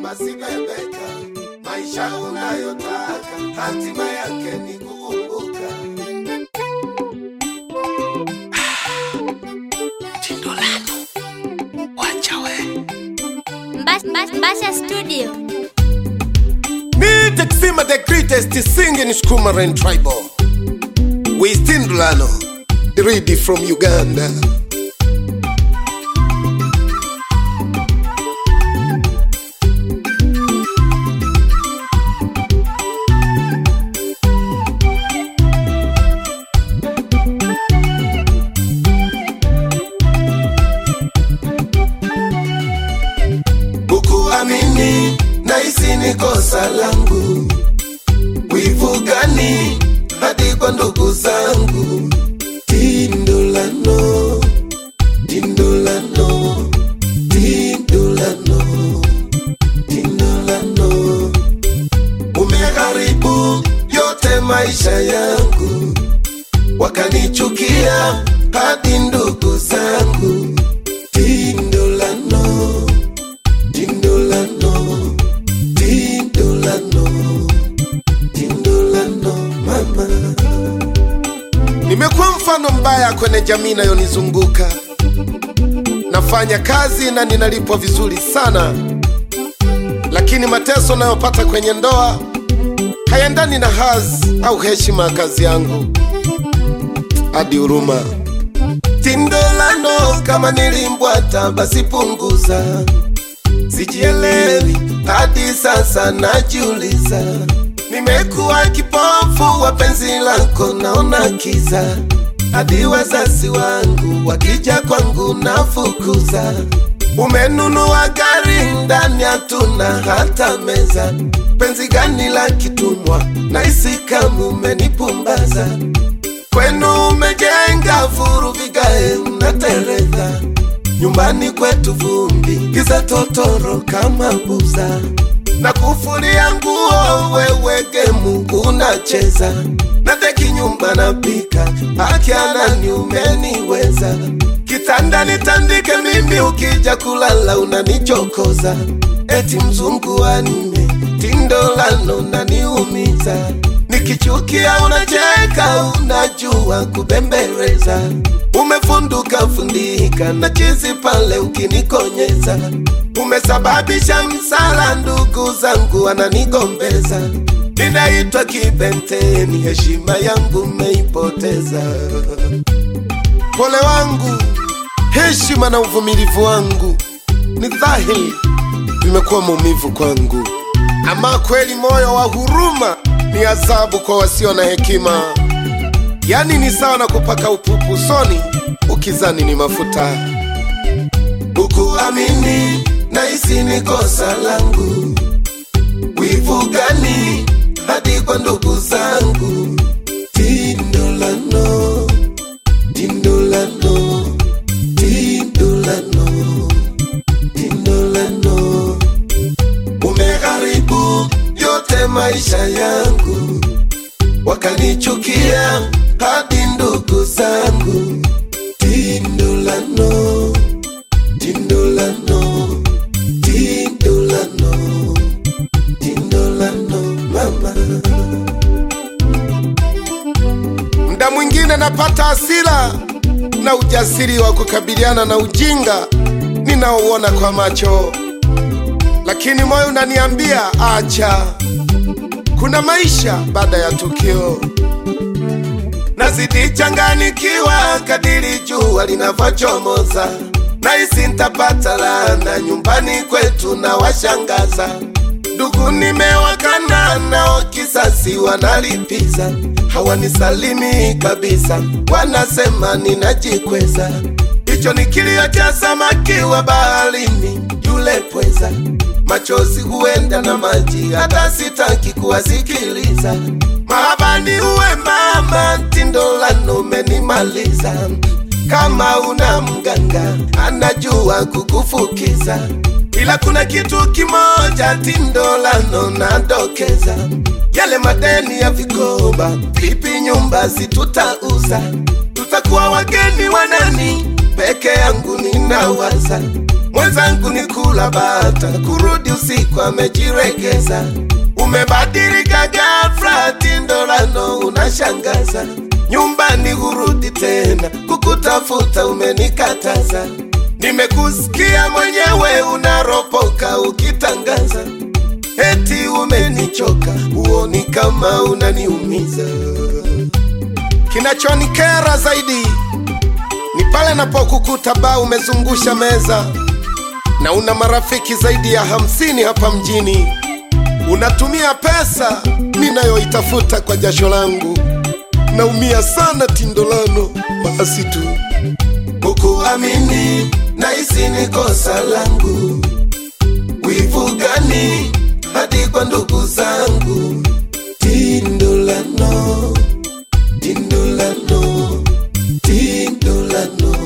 mama sibebeka, maisha unayotaka hatima yake ni kuumbuka. Tindolano, wacha we. Mbas- Mbas- Mbasha Studio. Me Texima the greatest singing Skumaren tribal. We Tindulano, ready from Uganda. Ukuamini nahisi ni kosa langu, wivu gani hadi kwa ndugu zangu? Tindulano, tindulano, tindulano, tindulano, umeharibu yote maisha yangu, wakanichukia hadi ndugu zangu. Tindulano, Tindolano, Tindolano, Tindolano, mama. Nimekuwa mfano mbaya kwenye jamii inayonizunguka. Nafanya kazi na ninalipwa vizuri sana, lakini mateso nayopata kwenye ndoa hayaendani na hadhi au heshima ya kazi yangu. Hadi huruma Tindolano, kama nilimbwata basi punguza sijielewi hadi sasa najiuliza, nimekuwa kipofu wa penzi lako, naona kiza hadi wazazi wangu wakija kwangu nafukuza. Umenunua gari ndani hatuna hata meza, penzi gani la kitumwa? Nahisi kama umenipumbaza kwenu umejenga furu vigae unatereza nyumbani kwetu vumbi giza totoro kama buza na kufulia nguo wewe gemu unacheza nateki nyumba napika akianani umeniweza kitanda nitandike mimi ukija kulala unanichokoza eti mzungu wa nne tindolano naniumiza nikichukia unacheka unajua kubembeleza umefunduka fundika na chizi pale ukinikonyeza umesababisha msala ndugu zangu wananigombeza ninaitwa kibenteni heshima yangu meipoteza pole wangu heshima na uvumilivu wangu ni dhahiri vimekuwa maumivu kwangu ama kweli moyo wa huruma ni adhabu kwa wasio na hekima yani ni sawa na kupaka upupu usoni ukizani ni mafuta ukuamini nahisi ni kosa langu wivu gani hadi kwa ndugu zangu tindolano tindolano tindolano tindolano umeharibu yote maisha yangu wakanichukia hadi ndugu zangu tindolano tindolano tindolano tindolano mama mda mwingine napata hasira na ujasiri wa kukabiliana na ujinga ninaouona kwa macho lakini moyo unaniambia acha kuna maisha baada ya tukio nazidi changanikiwa kadiri jua linavyochomoza nahisi ntapata laana nyumbani kwetu na washangaza ndugu nimewakana nao kisasi wanalipiza hawanisalimi kabisa wanasema ninajikweza hicho ni kilio cha samaki wa baharini yule pweza machozi huenda na maji hata sitaki kuwasikiliza mahabani uwe mama tindolano umenimaliza kama una mganga anajua kukufukiza ila kuna kitu kimoja tindolano nadokeza yale madeni ya vikoba vipi nyumba situtauza tutakuwa wageni wanani peke yangu ninawaza mwenzangu ni kula bata, kurudi usiku amejiregeza. Umebadilika ghafla, tindolano unashangaza. Nyumbani hurudi tena, kukutafuta umenikataza. Nimekusikia mwenyewe unaropoka ukitangaza eti umenichoka, huoni kama unaniumiza. Kinachonikera zaidi ni pale napokukuta baa umezungusha meza na una marafiki zaidi ya hamsini hapa mjini. Unatumia pesa ninayoitafuta kwa jasho langu. Naumia sana Tindolano, basi tu ukuamini, nahisi ni kosa langu. Wivu gani hadi kwa ndugu zangu? Tindolano, Tindolano, Tindolano,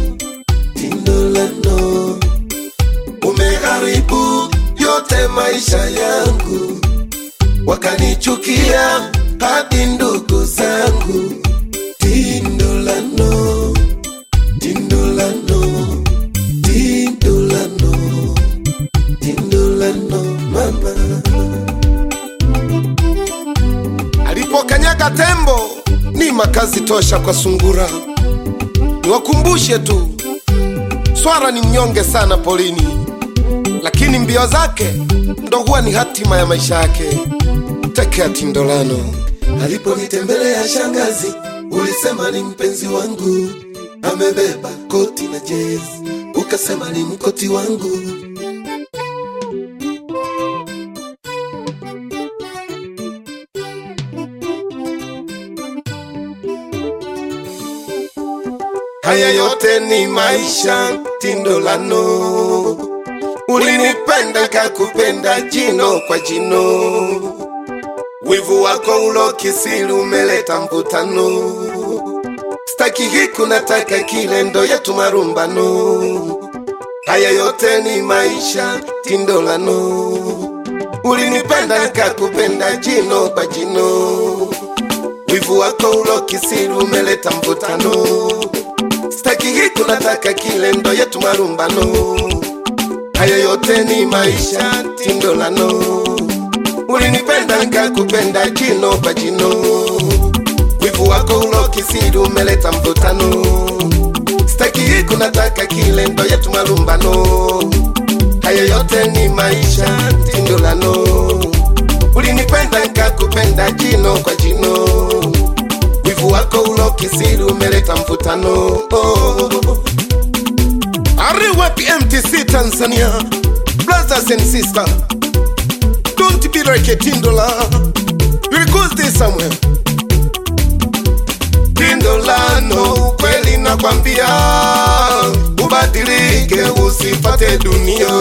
Tindolano, umeharibu yote maisha yangu, wakanichukia hadi ndugu zangu. Tindolano, Tindolano, Tindolano, Tindolano, mama alipokanyaga tembo ni makazi tosha kwa sungura. Niwakumbushe tu, swara ni mnyonge sana polini, lakini mbio zake ndo huwa ni hatima ya maisha yake. Tekea Tindolano. Aliponitembelea shangazi, ulisema ni mpenzi wangu, amebeba koti na jezi, ukasema ni mkoti wangu. Haya yote ni maisha Tindolano, ulinipenda kakupenda jino kwa jino, wivu wako ulo kisiri umeleta mvutano, staki hiku nataka kile ndo yetu marumbano. Haya yote ni maisha Tindolano, ulinipenda nikakupenda jino kwa jino, wivu wako ulo kisiri umeleta mvutano staki hiku nataka kile ndo yetu marumbano. Haya yote ni maisha Tindolano, ulinipenda nikakupenda jino kwa jino, wivu wako ulo kisiri umeleta mvutano. Staki hiku nataka kile ndo yetu marumbano. Haya yote ni maisha Tindolano, ulinipenda nikakupenda jino kwa jino wivu wako ulo kisiri umeleta mvutano oh. Ariwapi MTC Tanzania Brothers and sister Don't be like a tindola You record this somewhere Tindolano kweli nakwambia Ubadilike usifate dunia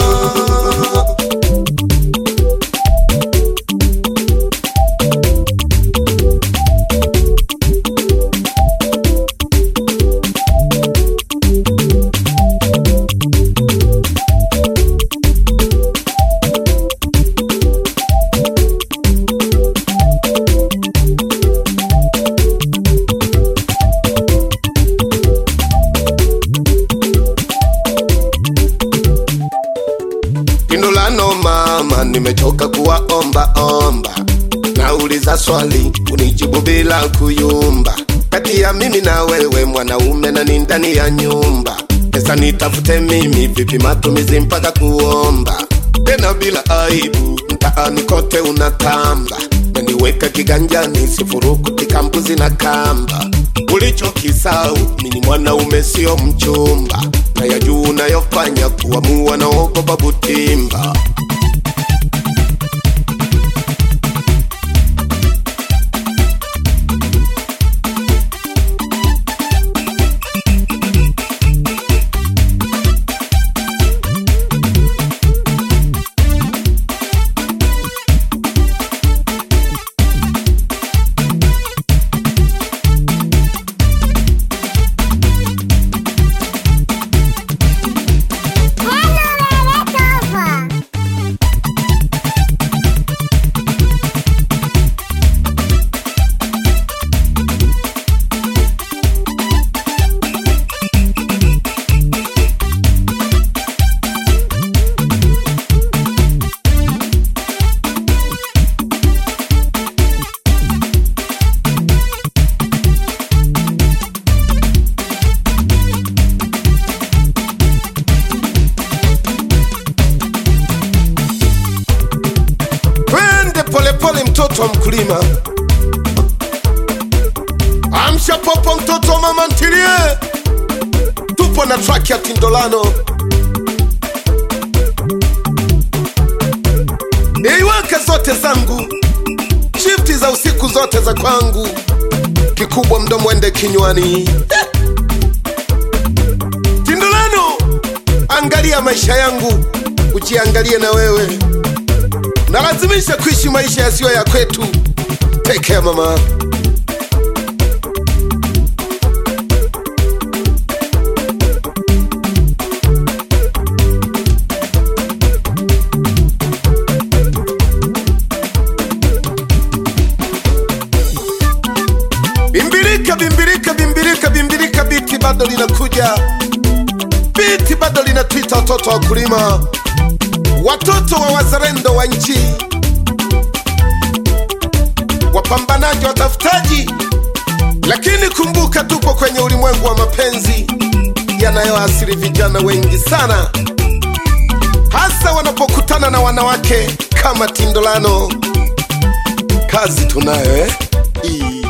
Tindolano mama, nimechoka kuwaomba omba. Nauliza swali unijibu bila kuyumba. Kati ya mimi na wewe mwanaume na ni ndani ya nyumba, pesa nitafute mimi vipi? Matumizi mpaka kuomba tena bila aibu, mtaani kote unatamba naniweka kiganjani, sifurukuti kambuzi na kamba. Ulichokisau mini mwanaume sio mchumba, na ya juu unayofanya kuamua naogopa butimba. mtoto wa mkulima. Amsha popo, mtoto wa mama ntilie, tupo na track ya Tindolano. Niiweke zote zangu, shifti za usiku zote za kwangu, kikubwa mdomo ende kinywani. Tindolano, angalia maisha yangu, ujiangalie na wewe. Nalazimisha kuishi maisha yasiyo ya kwetu. Take care mama. Bimbirika, bimbirika, bimbirika, bimbirika, biti bado linakuja, biti bado linatwita watoto wa kulima, watoto wa wazalendo wa nchi, wapambanaji, watafutaji. Lakini kumbuka, tupo kwenye ulimwengu wa mapenzi yanayoathiri vijana wengi sana, hasa wanapokutana na wanawake kama Tindolano. Kazi tunayo eh? Ii.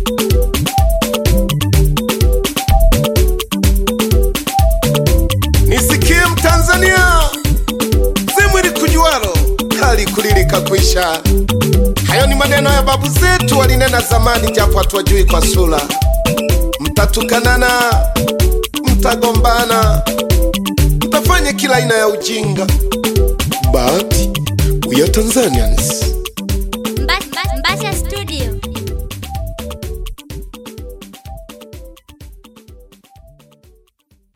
Nisikie Mtanzania, zimwili kujualo hali kulilika kwisha. Hayo ni maneno ya babu zetu walinena zamani, japo hatuwajui kwa sura. Mtatukanana, mtagombana, mtafanya kila aina ya ujinga, but we are Tanzanians.